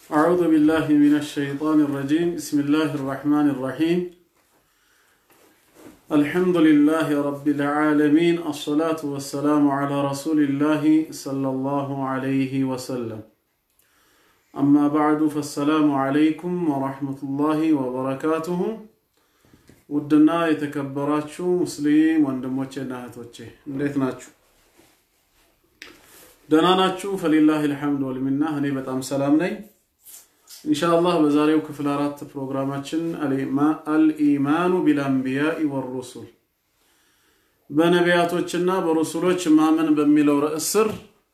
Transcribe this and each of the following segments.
أعوذ بالله من الشيطان الرجيم بسم الله الرحمن الرحيم الحمد لله رب العالمين الصلاة والسلام على رسول الله صلى الله عليه وسلم أما بعد فالسلام عليكم ورحمة الله وبركاته ውድና የተከበራችሁ ሙስሊም ወንድሞቼና እህቶቼ እንዴት ናችሁ? ደህና ናችሁ? ፈሊላህ ልሐምድ ወልሚና እኔ በጣም ሰላም ነኝ። ኢንሻአላህ በዛሬው ክፍል አራት ፕሮግራማችን አልኢማኑ ቢልአንቢያኢ ወሩሱል በነቢያቶችና በሩሱሎች ማመን በሚለው ርዕስ ስር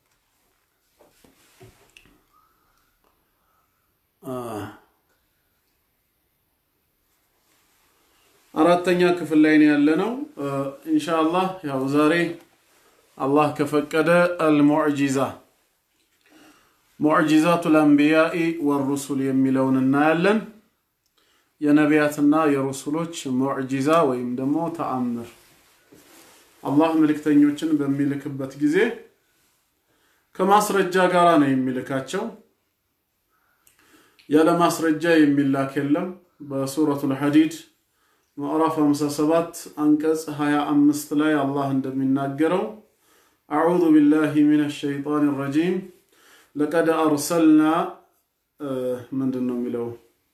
አራተኛ ክፍል ላይ ነው ያለነው። ኢንሻአላህ ያው ዛሬ አላህ ከፈቀደ አልሙዕጂዛ ሙዕጂዛቱ ልአንቢያኢ ወሩሱል የሚለውን እናያለን። የነቢያትና የሩሱሎች ሙዕጂዛ ወይም ደግሞ ተአምር አላህ መልእክተኞችን በሚልክበት ጊዜ ከማስረጃ ጋር ነው የሚልካቸው። ያለ ማስረጃ የሚላክ የለም። በሱረቱል ሐዲድ ምዕራፍ 57 አንቀጽ 25 ላይ አላህ እንደሚናገረው አዑዙ ቢላሂ ሚነ ሸይጣን ረጂም ለቀድ አርሰልና ምንድን ነው የሚለው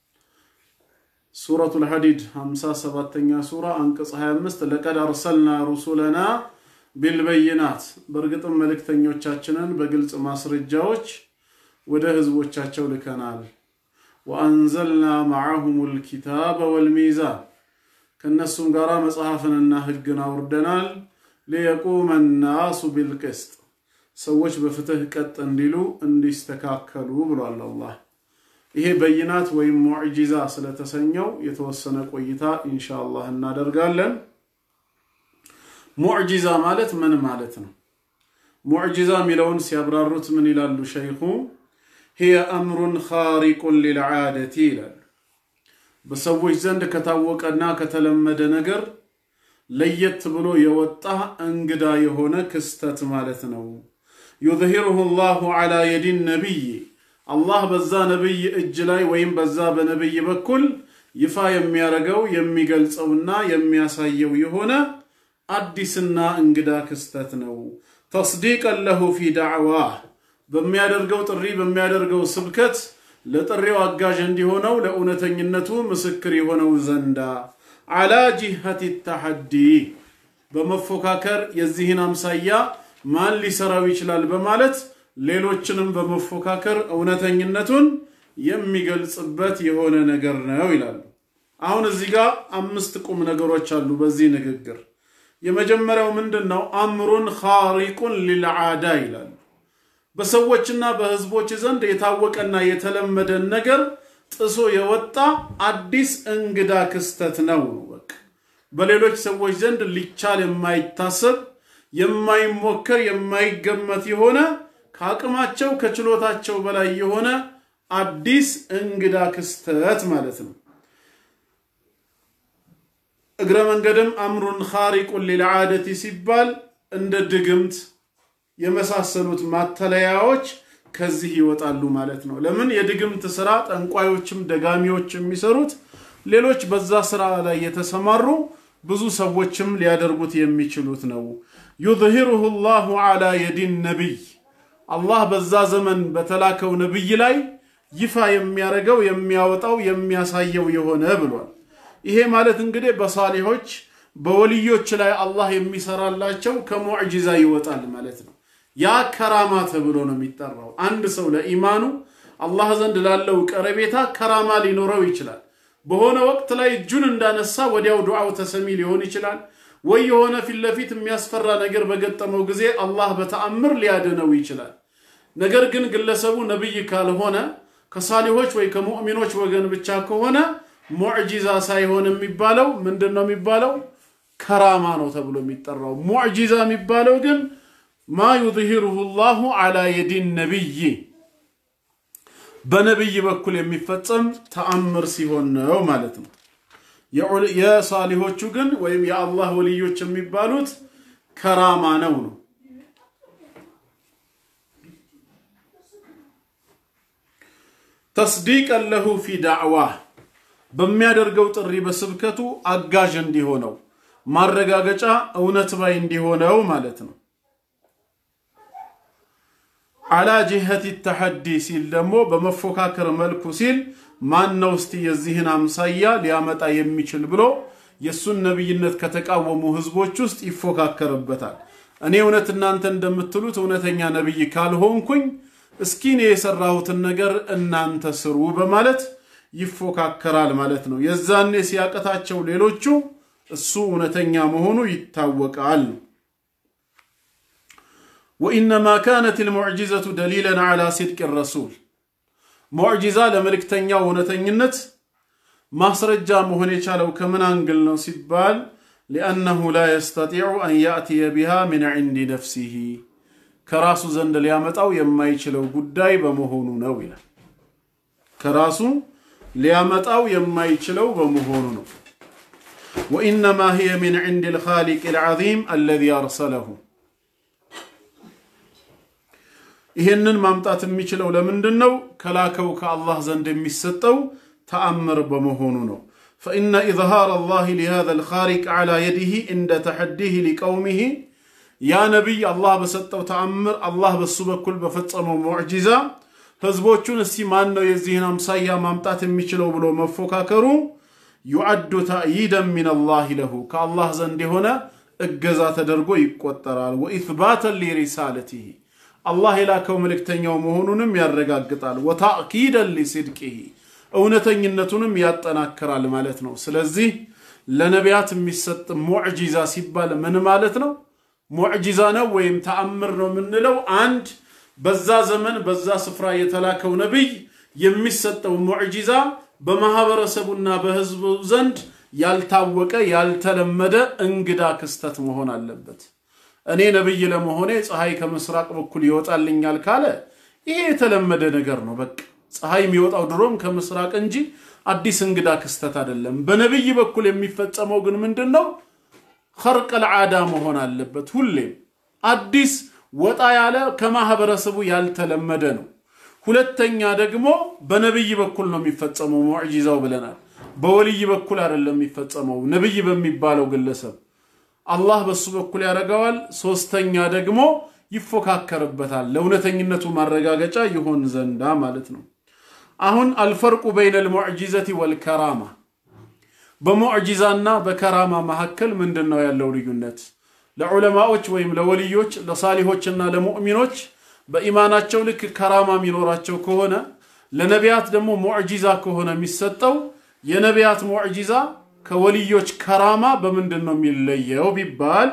ሱረቱል ሐዲድ 57ኛ ሱራ አንቀጽ 25 ለቀድ አርሰልና ሩሱለና ቢልበይናት በእርግጥም መልእክተኞቻችንን በግልጽ ማስረጃዎች ወደ ህዝቦቻቸው ልከናል። ወአንዘልና ማዓሁም ልኪታበ ወልሚዛን ከእነሱም ጋር መጽሐፍንና ህግን አውርደናል። ሊየቁመ ናሱ ቢልቅስጥ ሰዎች በፍትህ ቀጥ እንዲሉ እንዲስተካከሉ ብሏል አላህ። ይሄ በይናት ወይም ሙዕጂዛ ስለተሰኘው የተወሰነ ቆይታ ኢንሻአላህ እናደርጋለን። ሙዕጂዛ ማለት ምን ማለት ነው? ሙዕጂዛ የሚለውን ሲያብራሩት ምን ይላሉ ሸይኹ? ሂየ አምሩን ኻሪቁን ሊልዓደቲ ይላሉ። በሰዎች ዘንድ ከታወቀና ከተለመደ ነገር ለየት ብሎ የወጣ እንግዳ የሆነ ክስተት ማለት ነው። ዩዝሂሩሁ ላሁ ዓላ የዲን ነቢይ አላህ በዛ ነቢይ እጅ ላይ ወይም በዛ በነቢይ በኩል ይፋ የሚያደርገው የሚገልጸውና የሚያሳየው የሆነ አዲስና እንግዳ ክስተት ነው። ተስዲቀን ለሁ ፊ ዳዕዋህ በሚያደርገው ጥሪ በሚያደርገው ስብከት ለጥሪው አጋዥ እንዲሆነው ለእውነተኝነቱ ምስክር የሆነው ዘንዳ አላ ጂሀት ተሐዲ በመፎካከር የዚህን አምሳያ ማን ሊሰራው ይችላል በማለት ሌሎችንም በመፎካከር እውነተኝነቱን የሚገልጽበት የሆነ ነገር ነው ይላሉ። አሁን እዚህ ጋር አምስት ቁም ነገሮች አሉ በዚህ ንግግር። የመጀመሪያው ምንድን ነው? አምሩን ኻሪቁን ሊልዓዳ ይላሉ። በሰዎችና በህዝቦች ዘንድ የታወቀና የተለመደን ነገር ጥሶ የወጣ አዲስ እንግዳ ክስተት ነው። በቃ በሌሎች ሰዎች ዘንድ ሊቻል የማይታሰብ የማይሞከር የማይገመት የሆነ ከአቅማቸው ከችሎታቸው በላይ የሆነ አዲስ እንግዳ ክስተት ማለት ነው። እግረ መንገድም አምሩን ኻሪቁን ሊልዓደቲ ሲባል እንደ ድግምት የመሳሰሉት ማተለያዎች ከዚህ ይወጣሉ ማለት ነው። ለምን የድግምት ስራ ጠንቋዮችም ደጋሚዎች የሚሰሩት ሌሎች በዛ ስራ ላይ የተሰማሩ ብዙ ሰዎችም ሊያደርጉት የሚችሉት ነው። ዩዝሂሩሁ ላሁ ዓላ የዲን ነቢይ አላህ በዛ ዘመን በተላከው ነቢይ ላይ ይፋ የሚያደርገው የሚያወጣው የሚያሳየው የሆነ ብሏል። ይሄ ማለት እንግዲህ በሳሊሆች በወልዮች ላይ አላህ የሚሰራላቸው ከሙዕጂዛ ይወጣል ማለት ነው። ያ ከራማ ተብሎ ነው የሚጠራው። አንድ ሰው ለኢማኑ አላህ ዘንድ ላለው ቀረቤታ ከራማ ሊኖረው ይችላል። በሆነ ወቅት ላይ እጁን እንዳነሳ ወዲያው ዱዓው ተሰሚ ሊሆን ይችላል። ወይ የሆነ ፊት ለፊት የሚያስፈራ ነገር በገጠመው ጊዜ አላህ በተአምር ሊያድነው ይችላል። ነገር ግን ግለሰቡ ነብይ ካልሆነ ከሳሊሆች ወይ ከሙእሚኖች ወገን ብቻ ከሆነ ሙዕጂዛ ሳይሆን የሚባለው ምንድን ነው የሚባለው? ከራማ ነው ተብሎ የሚጠራው። ሙዕጂዛ የሚባለው ግን ማ ዩዝሂሩሁ ላሁ ዓላ የዲን ነቢይ በነቢይ በኩል የሚፈጸም ተአምር ሲሆን ነው ማለት ነው። የሳሊሆቹ ግን ወይም የአላህ ወልዮች የሚባሉት ከራማ ነው ነው ተስዲቀን ለሁ ፊ ዳዕዋህ በሚያደርገው ጥሪ በስብከቱ አጋዥ እንዲሆነው ማረጋገጫ እውነት ባይ እንዲሆነው ማለት ነው። አላ ጅሀቲ ተሐዲ ሲል ደግሞ በመፎካከር መልኩ ሲል ማን ነው እስቲ የዚህን አምሳያ ሊያመጣ የሚችል ብሎ የእሱን ነቢይነት ከተቃወሙ ህዝቦች ውስጥ ይፎካከርበታል። እኔ እውነት እናንተ እንደምትሉት እውነተኛ ነቢይ ካልሆንኩኝ እስኪ እኔ የሰራሁትን ነገር እናንተ ስሩ በማለት ይፎካከራል ማለት ነው። የዛኔ ሲያቀታቸው ሌሎቹ እሱ እውነተኛ መሆኑ ይታወቃል ነው። ወኢነማ ካነት ልሙዕጂዘቱ ደሊለን ዓላ ሲድቅ ረሱል ሙዕጂዛ ለመልእክተኛው እውነተኝነት ማስረጃ መሆን የቻለው ከምን አንግል ነው ሲባል ሊአነሁ ላ የስተጢዑ አን ያእትየ ቢሃ ምን ዕንዲ ነፍሲሂ ከራሱ ዘንድ ሊያመጣው የማይችለው ጉዳይ በመሆኑ ነው ይላል። ከራሱ ሊያመጣው የማይችለው በመሆኑ ነው። ወኢነማ ሂየ ሚን ዕንድ ልኻሊቅ ልዓዚም አለዚ አርሰለሁ ይህንን ማምጣት የሚችለው ለምንድን ነው? ከላከው ከአላህ ዘንድ የሚሰጠው ተአምር በመሆኑ ነው። ፈኢነ ኢዝሃር አላህ ሊሃዛ ልኻሪቅ ዓላ የዲህ እንደ ተሐዲህ ሊቀውሚህ ያ ነቢይ አላህ በሰጠው ተአምር አላህ በሱ በኩል በፈጸመው ሙዕጂዛ ህዝቦቹን እስቲ ማን ነው የዚህን አምሳያ ማምጣት የሚችለው ብሎ መፎካከሩ ዩዐዱ ተእይደን ሚን አላህ ለሁ ከአላህ ዘንድ የሆነ እገዛ ተደርጎ ይቆጠራል። ወኢትባተን ሊሪሳለቲህ አላህ የላከው መልእክተኛው መሆኑንም ያረጋግጣል። ወታእኪደን ሊስድቂህ እውነተኝነቱንም ያጠናክራል ማለት ነው። ስለዚህ ለነቢያት የሚሰጥ ሙዕጂዛ ሲባል ምን ማለት ነው? ሙዕጂዛ ነው ወይም ተአምር ነው የምንለው አንድ በዛ ዘመን በዛ ስፍራ የተላከው ነቢይ የሚሰጠው ሙዕጂዛ በማህበረሰቡና በህዝቡ ዘንድ ያልታወቀ ያልተለመደ እንግዳ ክስተት መሆን አለበት። እኔ ነቢይ ለመሆኔ ፀሐይ ከምስራቅ በኩል ይወጣልኛል ካለ ይሄ የተለመደ ነገር ነው። በቃ ፀሐይ የሚወጣው ድሮም ከምስራቅ እንጂ አዲስ እንግዳ ክስተት አይደለም። በነቢይ በኩል የሚፈጸመው ግን ምንድን ነው? ኸርቀል ዓዳ መሆን አለበት። ሁሌም አዲስ ወጣ ያለ ከማህበረሰቡ ያልተለመደ ነው። ሁለተኛ ደግሞ በነቢይ በኩል ነው የሚፈጸመው ሙዕጂዛው ብለናል። በወልይ በኩል አይደለም የሚፈጸመው ነቢይ በሚባለው ግለሰብ አላህ በሱ በኩል ያደርገዋል። ሶስተኛ ደግሞ ይፎካከርበታል ለእውነተኝነቱ ማረጋገጫ ይሆን ዘንዳ ማለት ነው። አሁን አልፈርቁ በይነ ልሙዕጂዘቲ ወልከራማ በሙዕጂዛና በከራማ መካከል ምንድን ነው ያለው ልዩነት? ለዑለማዎች ወይም ለወልዮች ለሳሊሆችና ለሙእሚኖች በኢማናቸው ልክ ከራማ የሚኖራቸው ከሆነ ለነቢያት ደግሞ ሙዕጂዛ ከሆነ የሚሰጠው የነቢያት ሙዕጂዛ ከወልዮች ከራማ በምንድን ነው የሚለየው ቢባል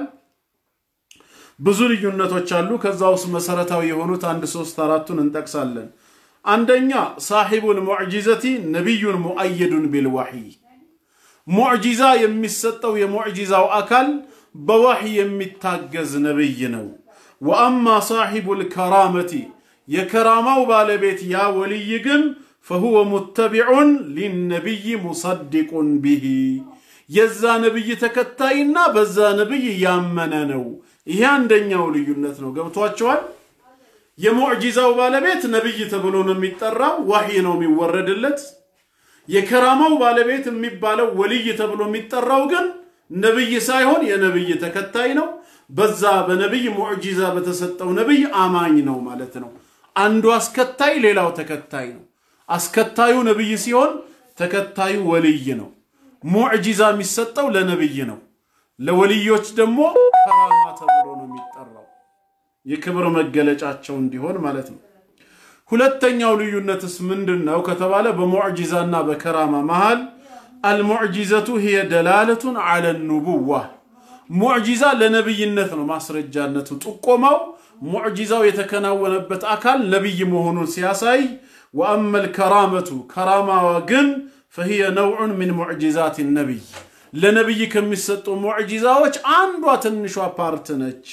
ብዙ ልዩነቶች አሉ። ከዛ ውስጥ መሰረታዊ የሆኑት አንድ ሶስት አራቱን እንጠቅሳለን። አንደኛ ሳሒቡል ሙዕጂዘቲ ነቢዩን ሙአየዱን ቢልዋሕይ ሙዕጂዛ የሚሰጠው የሙዕጂዛው አካል በዋሕይ የሚታገዝ ነቢይ ነው። ወአማ ሳሒቡል ከራመቲ የከራማው ባለቤት ያ ወልይ ግን ፈሁወ ሙተቢዑን ሊነቢይ ሙሰዲቁን ቢሂ የዛ ነቢይ ተከታይና በዛ ነቢይ ያመነ ነው። ይሄ አንደኛው ልዩነት ነው። ገብቷቸዋል። የሙዕጂዛው ባለቤት ነቢይ ተብሎ ነው የሚጠራው፣ ዋሕይ ነው የሚወረድለት። የከራማው ባለቤት የሚባለው ወልይ ተብሎ የሚጠራው ግን ነቢይ ሳይሆን የነቢይ ተከታይ ነው። በዛ በነቢይ ሙዕጂዛ በተሰጠው ነቢይ አማኝ ነው ማለት ነው። አንዱ አስከታይ፣ ሌላው ተከታይ ነው። አስከታዩ ነቢይ ሲሆን ተከታዩ ወልይ ነው። ሙዕጂዛ የሚሰጠው ለነቢይ ነው። ለወልዮች ደግሞ ከራማ ተብሎ ነው የሚጠራው የክብር መገለጫቸው እንዲሆን ማለት ነው። ሁለተኛው ልዩነትስ ምንድን ነው ከተባለ በሙዕጂዛና በከራማ መሃል አልሙዕጂዘቱ ሂየ ደላለቱን አለ ኑቡዋ ሙዕጂዛ ለነቢይነት ነው ማስረጃነቱ ጥቆማው ሙዕጂዛው የተከናወነበት አካል ነቢይ መሆኑን ሲያሳይ ወአመል ከራመቱ ከራማዋ ግን ፈሂየ ነውዑን ምን ሙዕጂዛት ነቢይ ለነቢይ ከሚሰጡ ሙዕጂዛዎች አንዷ ትንሿ ፓርት ነች።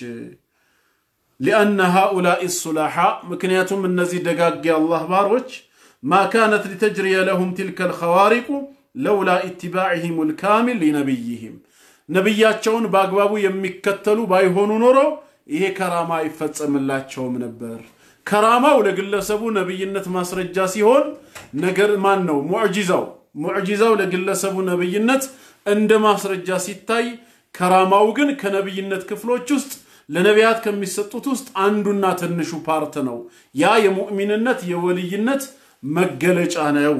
ሊአነ ሃኡላኢ ሱላሓ ምክንያቱም እነዚህ ደጋግ የአላህ ባሮች ማ ካነት ሊተጅሪየ ለሁም ትልከ ልኸዋሪቁ ለውላ ኢትባዕህም ልካሚል ሊነቢይህም ነቢያቸውን በአግባቡ የሚከተሉ ባይሆኑ ኖሮ ይሄ ከራማ አይፈጸምላቸውም ነበር። ከራማው ለግለሰቡ ነብይነት ማስረጃ ሲሆን ነገር ማን ነው ሙዕጂዛው ሙዕጂዛው ለግለሰቡ ነብይነት እንደ ማስረጃ ሲታይ ከራማው ግን ከነብይነት ክፍሎች ውስጥ ለነቢያት ከሚሰጡት ውስጥ አንዱና ትንሹ ፓርት ነው። ያ የሙእሚንነት የወልይነት መገለጫ ነው።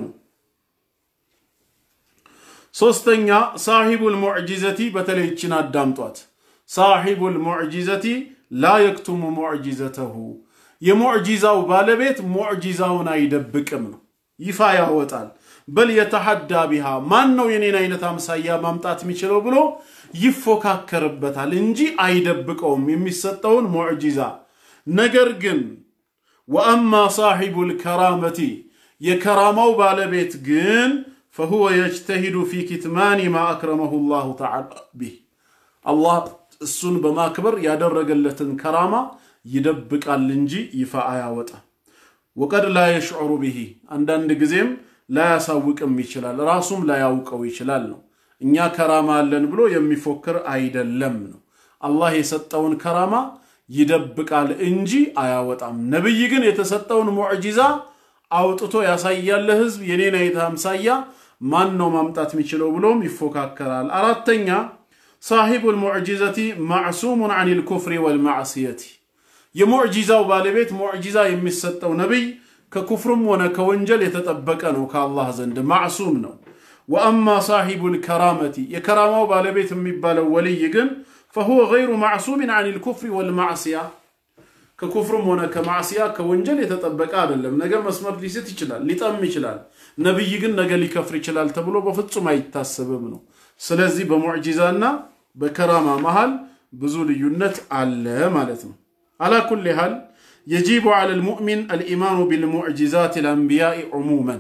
ሶስተኛ ሳሒቡል ሙዕጂዘቲ በተለይ ይችን አዳምጧት። ሳሒቡል ሙዕጂዘቲ ላ የክቱሙ ሙዕጂዘተሁ የሙዕጂዛው ባለቤት ሙዕጂዛውን አይደብቅም ነው፣ ይፋ ያወጣል። በል የተሐዳ ቢሃ ማን ነው የኔን አይነት አምሳያ ማምጣት የሚችለው ብሎ ይፎካከርበታል እንጂ አይደብቀውም የሚሰጠውን ሙዕጂዛ። ነገር ግን ወአማ ሳሒቡል ከራመቲ የከራማው ባለቤት ግን ፈሁወ የጅተሂዱ ፊ ኪትማኒ ማ አክረመሁ ላሁ ተዓላ ቢህ አላህ እሱን በማክበር ያደረገለትን ከራማ ይደብቃል እንጂ ይፋ አያወጣም። ወቀድ ላ የሽዑሩ ብሂ አንዳንድ ጊዜም ላያሳውቅም ይችላል፣ ራሱም ላያውቀው ይችላል ነው። እኛ ከራማ አለን ብሎ የሚፎክር አይደለም ነው። አላህ የሰጠውን ከራማ ይደብቃል እንጂ አያወጣም። ነቢይ ግን የተሰጠውን ሙዕጂዛ አውጥቶ ያሳያል ለህዝብ። የኔን አይነት አምሳያ ማን ነው ማምጣት የሚችለው ብሎም ይፎካከራል። አራተኛ ሳሒቡል ሙዕጂዘቲ ማዕሱሙን አን ልኩፍሪ ወልማዕስየቲ የሙዕጂዛው ባለቤት ሙዕጂዛ የሚሰጠው ነቢይ ከኩፍርም ሆነ ከወንጀል የተጠበቀ ነው፣ ከአላህ ዘንድ ማዕሱም ነው። ወአማ ሳሒቡል ከራመቲ የከራማው ባለቤት የሚባለው ወልይ ግን ፈሁወ ገይሩ ማዕሱሚን አን ልኩፍሪ ወልማዕስያ ከኩፍርም ሆነ ከማዕስያ ከወንጀል የተጠበቀ አይደለም። ነገ መስመር ሊስት ይችላል፣ ሊጠም ይችላል። ነቢይ ግን ነገ ሊከፍር ይችላል ተብሎ በፍጹም አይታሰብም ነው። ስለዚህ በሙዕጂዛና በከራማ መሃል ብዙ ልዩነት አለ ማለት ነው። አላ ኩሊ ሓል የጂቡ ዐለ ልሙእሚን አልኢማኑ ቢልሙዕጂዛት ልአንቢያኢ ዑሙመን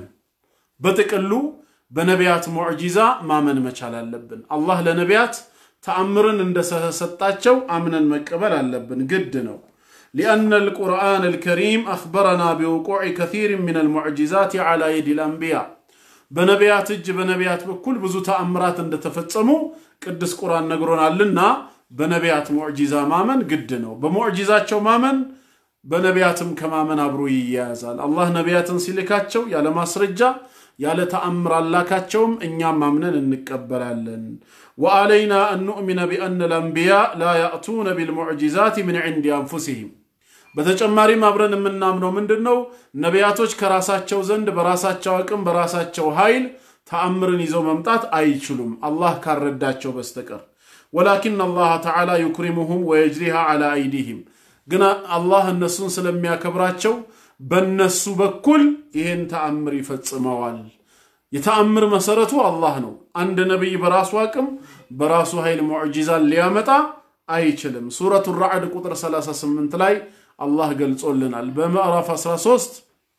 በጥቅሉ በነቢያት ሙዕጂዛ ማመን መቻል አለብን። አላህ ለነቢያት ተአምርን እንደሰጣቸው አምነን መቀበል አለብን፣ ግድ ነው። ሊአነ አልቁርአን አልከሪም አኽበረና ቢውቁዕ ከሲር ምን አልሙዕጂዛት ዐላ የዲ ልአንቢያ በነቢያት እጅ በነቢያት በኩል ብዙ ተአምራት እንደተፈጸሙ ቅዱስ ቁርአን ነግሮናልና በነቢያት ሙዕጂዛ ማመን ግድ ነው። በሙዕጂዛቸው ማመን በነቢያትም ከማመን አብሮ ይያያዛል። አላህ ነቢያትን ሲልካቸው ያለ ማስረጃ ያለ ተአምር አላካቸውም፣ እኛም ማምነን እንቀበላለን። ወአለይና አን ኑእሚነ ቢአነ ልአንቢያ ላ ያእቱነ ቢልሙዕጂዛት ምን ዕንዲ አንፉሲሂም። በተጨማሪም አብረን የምናምነው ምንድን ነው? ነቢያቶች ከራሳቸው ዘንድ በራሳቸው አቅም በራሳቸው ኃይል ተአምርን ይዘው መምጣት አይችሉም፣ አላህ ካረዳቸው በስተቀር ወላኪን አላህ ተዓላ ዩክሪሙሁም ወየጅሪሃ ዐላ አይዲህም ግን አላህ እነሱን ስለሚያከብራቸው በነሱ በኩል ይህን ተአምር ይፈጽመዋል። የተአምር መሰረቱ አላህ ነው። አንድ ነቢይ በራሱ አቅም በራሱ ኃይል ሙዕጂዛን ሊያመጣ አይችልም። ሱረቱ ራዕድ ቁጥር 38 ላይ አላህ ገልጾልናል። በምዕራፍ 13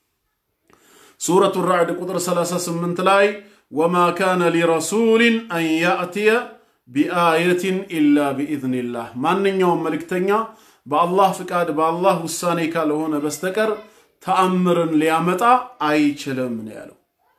ሱረቱ ራዕድ ቁጥር 38 ላይ ወማ ካነ ሊረሱሊን አን ያእትየ ቢአየትን ኢላ ቢኢዝኒላህ ማንኛውም መልእክተኛ በአላህ ፍቃድ በአላህ ውሳኔ ካልሆነ በስተቀር ተአምርን ሊያመጣ አይችልም ነው ያለው።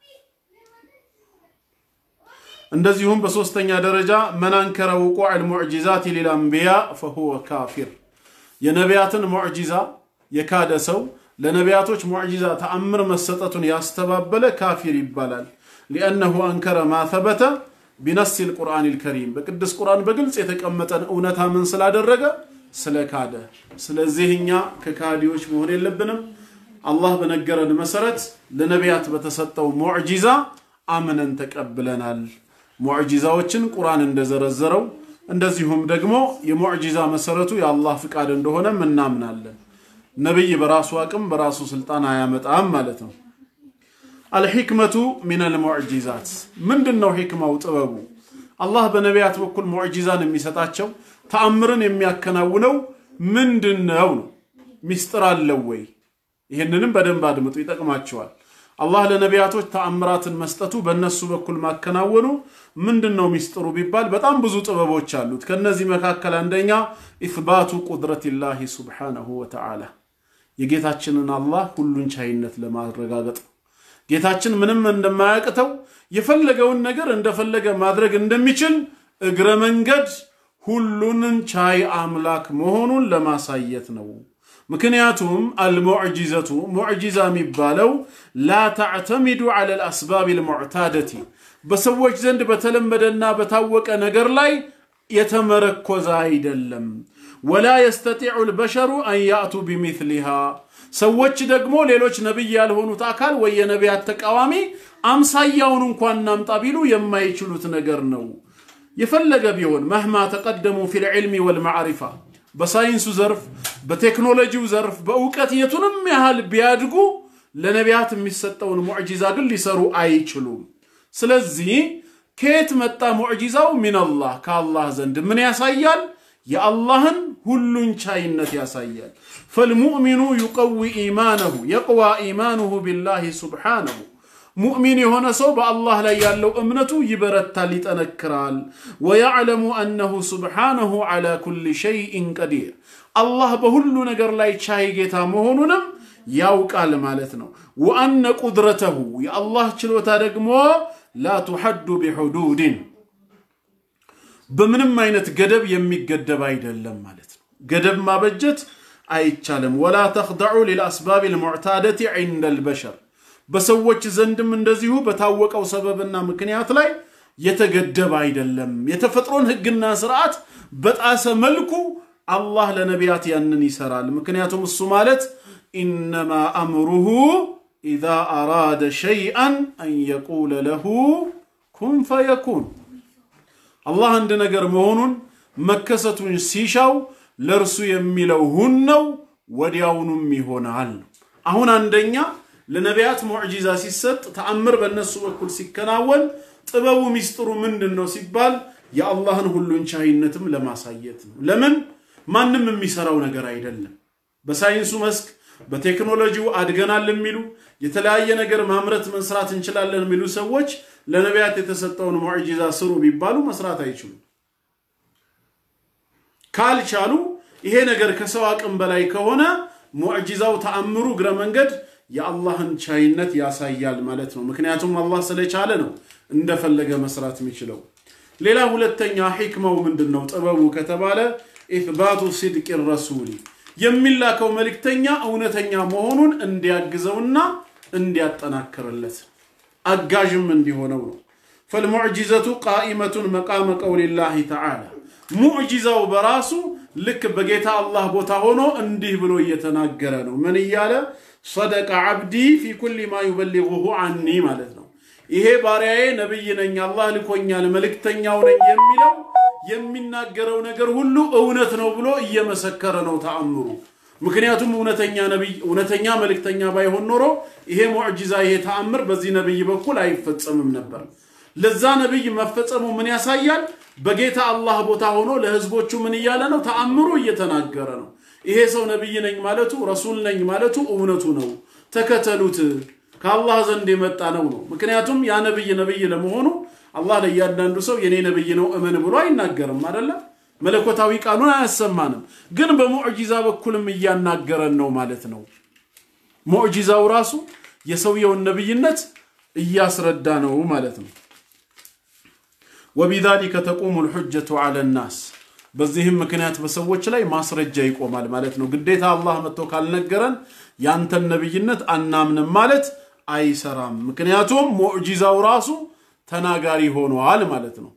እንደዚሁም በሶስተኛ ደረጃ መን አንከረ ውቁዕ ልሙዕጂዛት ሊልአንቢያ ፈሁወ ካፊር የነቢያትን ሙዕጂዛ የካደ ሰው ለነቢያቶች ሙዕጂዛ ተአምር መሰጠቱን ያስተባበለ ካፊር ይባላል። ሊአነሁ አንከረ ማ ተበተ ቢነስ ልቁርአን ልከሪም በቅዱስ ቁርአን በግልጽ የተቀመጠን እውነታ ምን ስላደረገ ስለ ካደ። ስለዚህ እኛ ከካዲዎች መሆን የለብንም። አላህ በነገረን መሰረት ለነቢያት በተሰጠው ሙዕጂዛ አምነን ተቀብለናል። ሙዕጂዛዎችን ቁርአን እንደዘረዘረው እንደዚሁም ደግሞ የሙዕጂዛ መሰረቱ የአላህ ፍቃድ እንደሆነም እናምናለን። ነቢይ በራሱ አቅም በራሱ ስልጣን አያመጣም ማለት ነው። አልሕክመቱ ሚነል ሙዕጂዛት ምንድን ነው? ሕክማው ጥበቡ አላህ በነቢያት በኩል ሙዕጂዛን የሚሰጣቸው ተአምርን የሚያከናውነው ምንድን ነው ነው? ሚስጥር አለው ወይ? ይህንንም በደንብ አድምጡ፣ ይጠቅማቸዋል። አላህ ለነቢያቶች ተአምራትን መስጠቱ በእነሱ በኩል ማከናወኑ ምንድን ነው ሚስጥሩ ቢባል በጣም ብዙ ጥበቦች አሉት። ከነዚህ መካከል አንደኛ ኢትባቱ ቁድረቲላሂ ሱብሓነሁ ወተዓላ የጌታችንን አላህ ሁሉን ቻይነት ለማረጋገጥ ጌታችን ምንም እንደማያቅተው የፈለገውን ነገር እንደፈለገ ማድረግ እንደሚችል እግረ መንገድ ሁሉንን ቻይ አምላክ መሆኑን ለማሳየት ነው። ምክንያቱም አልሙዕጂዘቱ ሙዕጂዛ የሚባለው ላ ተዕተሚዱ ዐለ ልአስባብ ልሙዕታደቲ በሰዎች ዘንድ በተለመደና በታወቀ ነገር ላይ የተመረኮዘ አይደለም። ወላ የስተጢዑ ልበሸሩ አን ያእቱ ቢሚስሊሃ ሰዎች ደግሞ ሌሎች ነቢይ ያልሆኑት አካል ወይ የነቢያት ተቃዋሚ አምሳያውን እንኳን እናምጣ ቢሉ የማይችሉት ነገር ነው። የፈለገ ቢሆን መህማ ተቀደሙ ፊል ዕልሚ ወልማዕሪፋ በሳይንሱ ዘርፍ፣ በቴክኖሎጂው ዘርፍ፣ በእውቀት የቱንም ያህል ቢያድጉ ለነቢያት የሚሰጠውን ሙዕጂዛ ግን ሊሰሩ አይችሉም። ስለዚህ ከየት መጣ ሙዕጂዛው? ሚነላህ ከአላህ ዘንድ ምን ያሳያል? የአላህን ሁሉን ቻይነት ያሳያል። ፈልሙእሚኑ ዩቀዊ ኢማነሁ የቅዋ ኢማኑሁ ቢላሂ ሱብሓነሁ ሙእሚን የሆነ ሰው በአላህ ላይ ያለው እምነቱ ይበረታል፣ ይጠነክራል። ወያዕለሙ አነሁ ሱብሓነሁ ዐላ ኩሊ ሸይኢን ቀዲር አላህ በሁሉ ነገር ላይ ቻይ ጌታ መሆኑንም ያውቃል ማለት ነው። ወአነ ቁድረተሁ የአላህ ችሎታ ደግሞ ላ ቱሐዱ ቢሑዱድን በምንም አይነት ገደብ የሚገደብ አይደለም ማለት ነው። ገደብ ማበጀት አይቻልም። ወላ ተኽደዑ ሊልአስባብ ልሙዕታደቲ ዒንደ ልበሸር በሰዎች ዘንድም እንደዚሁ በታወቀው ሰበብና ምክንያት ላይ የተገደበ አይደለም። የተፈጥሮን ሕግና ስርዓት በጣሰ መልኩ አላህ ለነቢያት ያንን ይሰራል። ምክንያቱም እሱ ማለት ኢነማ አምሩሁ ኢዛ አራደ ሸይአን አን የቁለ ለሁ ኩን ፈየኩን አላህ አንድ ነገር መሆኑን መከሰቱን ሲሻው ለእርሱ የሚለው ሁን ነው፣ ወዲያውኑም ይሆናል። አሁን አንደኛ ለነቢያት ሙዕጂዛ ሲሰጥ ተአምር በእነሱ በኩል ሲከናወን ጥበቡ ሚስጥሩ ምንድን ነው ሲባል የአላህን ሁሉን ቻይነትም ለማሳየት ነው። ለምን ማንም የሚሰራው ነገር አይደለም። በሳይንሱ መስክ በቴክኖሎጂው አድገናል የሚሉ የተለያየ ነገር ማምረት መስራት እንችላለን የሚሉ ሰዎች ለነቢያት የተሰጠውን ሙዕጂዛ ስሩ ቢባሉ መስራት አይችሉም። ካልቻሉ ይሄ ነገር ከሰው አቅም በላይ ከሆነ ሙዕጂዛው ተአምሩ እግረ መንገድ የአላህን ቻይነት ያሳያል ማለት ነው። ምክንያቱም አላህ ስለቻለ ነው እንደፈለገ መስራት የሚችለው። ሌላ ሁለተኛ ሒክማው ምንድን ነው? ጥበቡ ከተባለ ኢትባቱ ሲድቅ ረሱሊ የሚላከው መልእክተኛ እውነተኛ መሆኑን እንዲያግዘውና እንዲያጠናክርለት አጋዥም እንዲሆነው ነው። ፈልሙዕጂዘቱ ቃኢመቱን መቃመ ቀውሊላሂ ተዓላ ሙዕጂዛው በራሱ ልክ በጌታ አላህ ቦታ ሆኖ እንዲህ ብሎ እየተናገረ ነው። ምን እያለ ሰደቀ ዓብዲ ፊ ኩሊ ማ ዩበሊጉሁ አኒ ማለት ነው። ይሄ ባሪያዬ ነቢይ ነኝ፣ አላህ ልኮኛል፣ መልእክተኛው ነኝ የሚለው የሚናገረው ነገር ሁሉ እውነት ነው ብሎ እየመሰከረ ነው ተአምሩ። ምክንያቱም እውነተኛ ነቢይ እውነተኛ መልእክተኛ ባይሆን ኖሮ ይሄ ሙዕጂዛ ይሄ ተአምር በዚህ ነቢይ በኩል አይፈጸምም ነበር። ለዛ ነቢይ መፈጸሙ ምን ያሳያል? በጌታ አላህ ቦታ ሆኖ ለህዝቦቹ ምን እያለ ነው? ተአምሩ እየተናገረ ነው። ይሄ ሰው ነቢይ ነኝ ማለቱ ረሱል ነኝ ማለቱ እውነቱ ነው፣ ተከተሉት፣ ከአላህ ዘንድ የመጣ ነው ነው። ምክንያቱም ያ ነቢይ ነቢይ ለመሆኑ አላህ ለእያንዳንዱ ሰው የኔ ነቢይ ነው እመን ብሎ አይናገርም አይደለም። መለኮታዊ ቃሉን አያሰማንም፣ ግን በሙዕጂዛ በኩልም እያናገረን ነው ማለት ነው። ሙዕጂዛው ራሱ የሰውየውን ነቢይነት እያስረዳ ነው ማለት ነው። ወቢዛሊከ ተቁሙ ልሑጀቱ ዐለ ናስ በዚህም ምክንያት በሰዎች ላይ ማስረጃ ይቆማል ማለት ነው። ግዴታ አላህ መጥቶ ካልነገረን ያንተን ነቢይነት አናምንም ማለት አይሰራም። ምክንያቱም ሙዕጂዛው ራሱ ተናጋሪ ሆኗል ማለት ነው።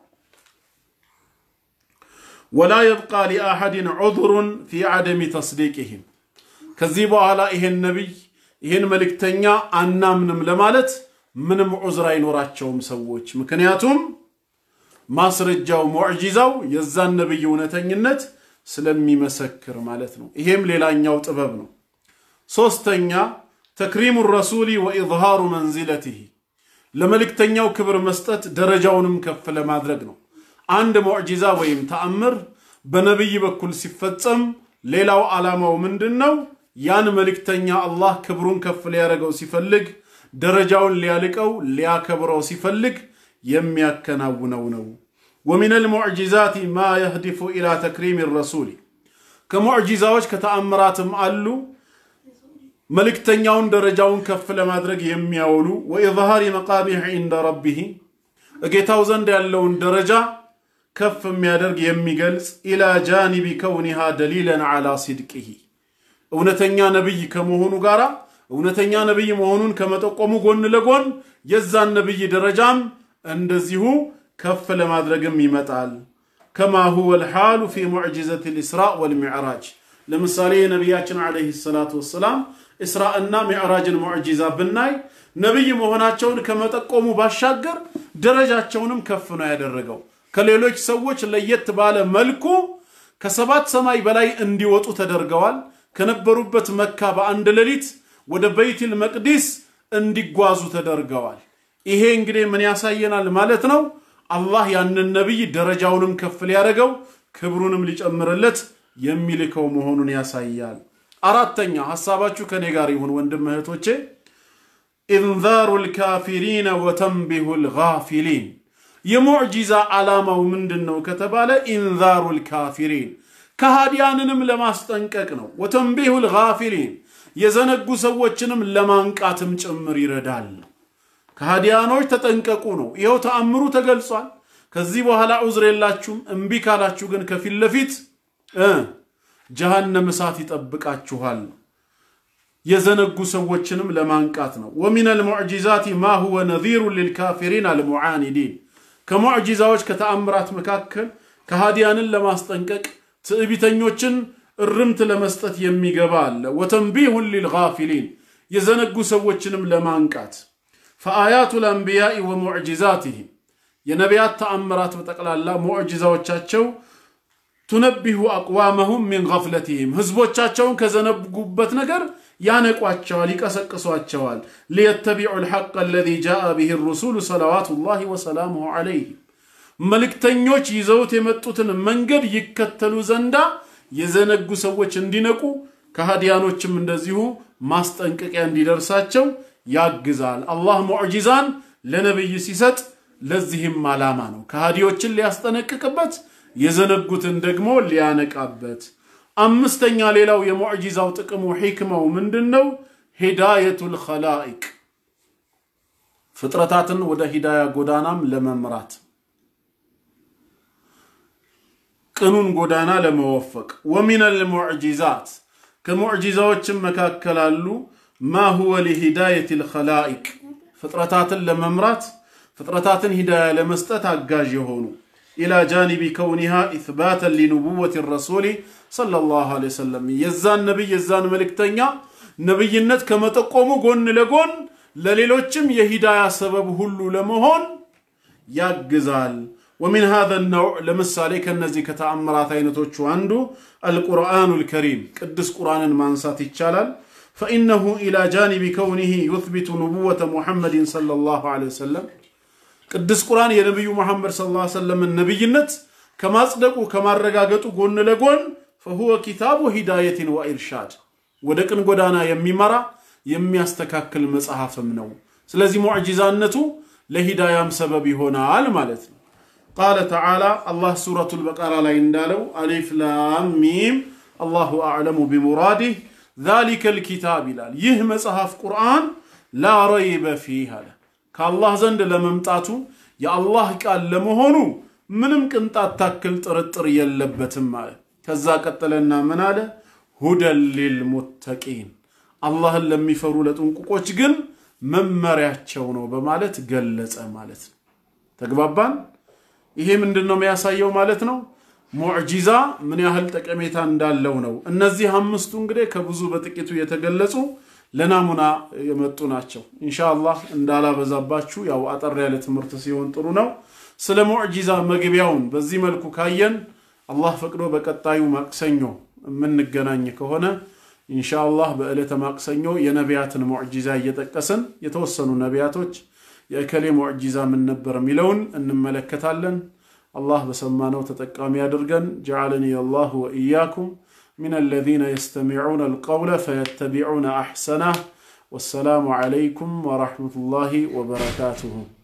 ወላ የብቃ ሊአሐድን ዑذሩን ፊ ዐደሚ ተስዲቅህም ከዚህ በኋላ ይሄን ነቢይ ይሄን መልእክተኛ አናምንም ለማለት ምንም ዑዝር አይኖራቸውም ሰዎች ምክንያቱም ማስረጃው ሙዕጂዛው የዛን ነቢይ እውነተኝነት ስለሚመሰክር ማለት ነው። ይሄም ሌላኛው ጥበብ ነው። ሶስተኛ ተክሪሙ ረሱሊ ወኢዝሃሩ መንዚለትህ ለመልእክተኛው ክብር መስጠት ደረጃውንም ከፍ ለማድረግ ነው። አንድ ሙዕጂዛ ወይም ተአምር በነቢይ በኩል ሲፈጸም ሌላው ዓላማው ምንድን ነው? ያን መልእክተኛ አላህ ክብሩን ከፍ ሊያደርገው ሲፈልግ፣ ደረጃውን ሊያልቀው ሊያከብረው ሲፈልግ የሚያከናውነው ነው። ወሚን አልሙዕጂዛት ማ የህዲፉ ኢላ ተክሪም ረሱሊ ከሙዕጂዛዎች ከተአምራትም አሉ መልእክተኛውን ደረጃውን ከፍ ለማድረግ የሚያውሉ ወኢዝሃሪ መቃቢሕ ዒንደ ረቢህ እጌታው ዘንድ ያለውን ደረጃ ከፍ የሚያደርግ የሚገልጽ ኢላ ጃኒቢ ከውኒሃ ደሊለን ዓላ ሲድቅህ እውነተኛ ነቢይ ከመሆኑ ጋር እውነተኛ ነቢይ መሆኑን ከመጠቆሙ ጎን ለጎን የዛን ነቢይ ደረጃም እንደዚሁ ከፍ ለማድረግም ይመጣል። ከማ ሁወ ልሓሉ ፊ ሙዕጅዘት ልእስራእ ወልሚዕራጅ ለምሳሌ የነቢያችን ዓለይሂ ሰላቱ ወሰላም እስራእና ሚዕራጅን ሙዕጂዛ ብናይ ነቢይ መሆናቸውን ከመጠቆሙ ባሻገር ደረጃቸውንም ከፍ ነው ያደረገው። ከሌሎች ሰዎች ለየት ባለ መልኩ ከሰባት ሰማይ በላይ እንዲወጡ ተደርገዋል። ከነበሩበት መካ በአንድ ሌሊት ወደ በይትል መቅዲስ እንዲጓዙ ተደርገዋል። ይሄ እንግዲህ ምን ያሳየናል ማለት ነው? አላህ ያንን ነቢይ ደረጃውንም ከፍ ሊያደርገው ክብሩንም ሊጨምርለት የሚልከው መሆኑን ያሳያል። አራተኛ ሐሳባችሁ ከኔ ጋር ይሁን ወንድም እህቶቼ፣ ኢንዛሩ ልካፊሪነ ወተንቢሁ ልጋፊሊን የሙዕጂዛ ዓላማው ምንድን ነው ከተባለ ኢንዛሩ ልካፊሪን ከሃዲያንንም ለማስጠንቀቅ ነው። ወተንቢሁ ልጋፊሊን የዘነጉ ሰዎችንም ለማንቃትም ጭምር ይረዳል። ከሃዲያኖች ተጠንቀቁ ነው። ይኸው ተአምሩ ተገልጿል። ከዚህ በኋላ ዑዝር የላችሁም። እምቢ ካላችሁ ግን ከፊት ለፊት ጀሃነም እሳት ይጠብቃችኋል። የዘነጉ ሰዎችንም ለማንቃት ነው። ወሚን አልሙዕጂዛቲ ማ ሁወ ነዚሩ ልልካፊሪን አልሙዓኒዲን ከሙዕጂዛዎች ከተአምራት መካከል ከሃዲያንን ለማስጠንቀቅ ትዕቢተኞችን እርምት ለመስጠት የሚገባ አለ። ወተንቢሁን ሊልጋፊሊን የዘነጉ ሰዎችንም ለማንቃት ፈአያቱ ልአንቢያኢ ወሙዕጂዛትህም የነቢያት ተአምራት በጠቅላላ ሙዕጂዛዎቻቸው ቱነቢሁ አቅዋመሁም ሚን ገፍለትህም ህዝቦቻቸውን ከዘነጉበት ነገር ያነቋቸዋል፣ ይቀሰቅሷቸዋል። ሊየተቢዑ ልሐቅ አለዚ ጃአ ብህ ሩሱሉ ሰለዋቱላሂ ወሰላሙሁ ዐለይህም መልእክተኞች ይዘውት የመጡትን መንገድ ይከተሉ ዘንዳ የዘነጉ ሰዎች እንዲነቁ ከሃዲያኖችም እንደዚሁ ማስጠንቀቂያ እንዲደርሳቸው ያግዛል። አላህ ሙዕጂዛን ለነቢይ ሲሰጥ ለዚህም ዓላማ ነው። ከሃዲዎችን ሊያስጠነቅቅበት፣ የዘነጉትን ደግሞ ሊያነቃበት። አምስተኛ ሌላው የሙዕጂዛው ጥቅሙ ሒክማው ምንድን ነው? ሂዳየቱል ኸላኢቅ ፍጥረታትን ወደ ሂዳያ ጎዳናም ለመምራት ቅኑን ጎዳና ለመወፈቅ ወሚነል ሙዕጂዛት ከሙዕጂዛዎችም መካከል አሉ ማ ሁወ ሊሂዳየት ልኸላኢቅ ፍጥረታትን ለመምራት ፍጥረታትን ሂዳያ ለመስጠት አጋዥ የሆኑ ኢላ ጃኒቢ ከውኒሃ ኢትባተን ሊንቡወት ረሱሊ ሰለላሁ ዐለይሂ ወሰለም የዛን ነቢይ የዛን መልእክተኛ ነቢይነት ከመጠቆሙ ጎን ለጎን ለሌሎችም የሂዳያ ሰበብ ሁሉ ለመሆን ያግዛል። ወሚን ሃዘ ነውዕ ለምሳሌ ከነዚህ ከተአምራት አይነቶቹ አንዱ አልቁርአኑ ልከሪም ቅዱስ ቁርአንን ማንሳት ይቻላል። ፈኢነሁ ኢላ ጃኒቢ ከውኒህ ዩትቢቱ ንቡወተ ሙሐመድን ሰለላሁ ዐለይሂ ወሰለም ቅዱስ ቁርአን የነቢዩ ሙሐመድ ሰለላሁ ዐለይሂ ወሰለምን ነቢይነት ከማጽደቁ ከማረጋገጡ ጎን ለጎን ፈሁወ ኪታቡ ሂዳየትን ወኢርሻድ ወደ ቅን ጎዳና የሚመራ የሚያስተካክል መጽሐፍም ነው። ስለዚህ ሙዕጂዛነቱ ለሂዳያም ሰበብ ይሆናል ማለት ነው። ቃለ ተዓላ አላህ ሱረቱል በቀራ ላይ እንዳለው አሊፍ ላም ሚም አላሁ አዕለሙ ቢሙራዲህ ዛሊከል ኪታብ ይላል። ይህ መጽሐፍ ቁርአን ላ ረይበ ፊህ አለ ከአላህ ዘንድ ለመምጣቱ የአላህ ቃል ለመሆኑ ምንም ቅንጣት ታክል ጥርጥር የለበትም አለ። ከዛ ቀጠለና ምን አለ? ሁደን ሊልሙተቂን አላህን ለሚፈሩ ለጥንቁቆች ግን መመሪያቸው ነው በማለት ገለጸ ማለት ነው። ተግባባን? ይሄ ምንድን ነው የሚያሳየው ማለት ነው? ሙዕጂዛ ምን ያህል ጠቀሜታ እንዳለው ነው። እነዚህ አምስቱ እንግዲህ ከብዙ በጥቂቱ የተገለጹ ለናሙና የመጡ ናቸው። ኢንሻአላህ እንዳላበዛባችሁ ያው አጠር ያለ ትምህርት ሲሆን ጥሩ ነው። ስለ ሙዕጂዛ መግቢያውን በዚህ መልኩ ካየን አላህ ፈቅዶ በቀጣዩ ማክሰኞ የምንገናኝ ከሆነ ኢንሻአላህ በዕለተ ማክሰኞ የነቢያትን ሙዕጂዛ እየጠቀስን የተወሰኑ ነቢያቶች የእከሌ ሙዕጂዛ ምን ነበር የሚለውን እንመለከታለን። አላህ በሰማነው ተጠቃሚ አድርገን ጀዓለኒ አላሁ ወኢያኩም من الذين يستمعون القول فيتبعون احسنه والسلام عليكم ورحمه الله وبركاته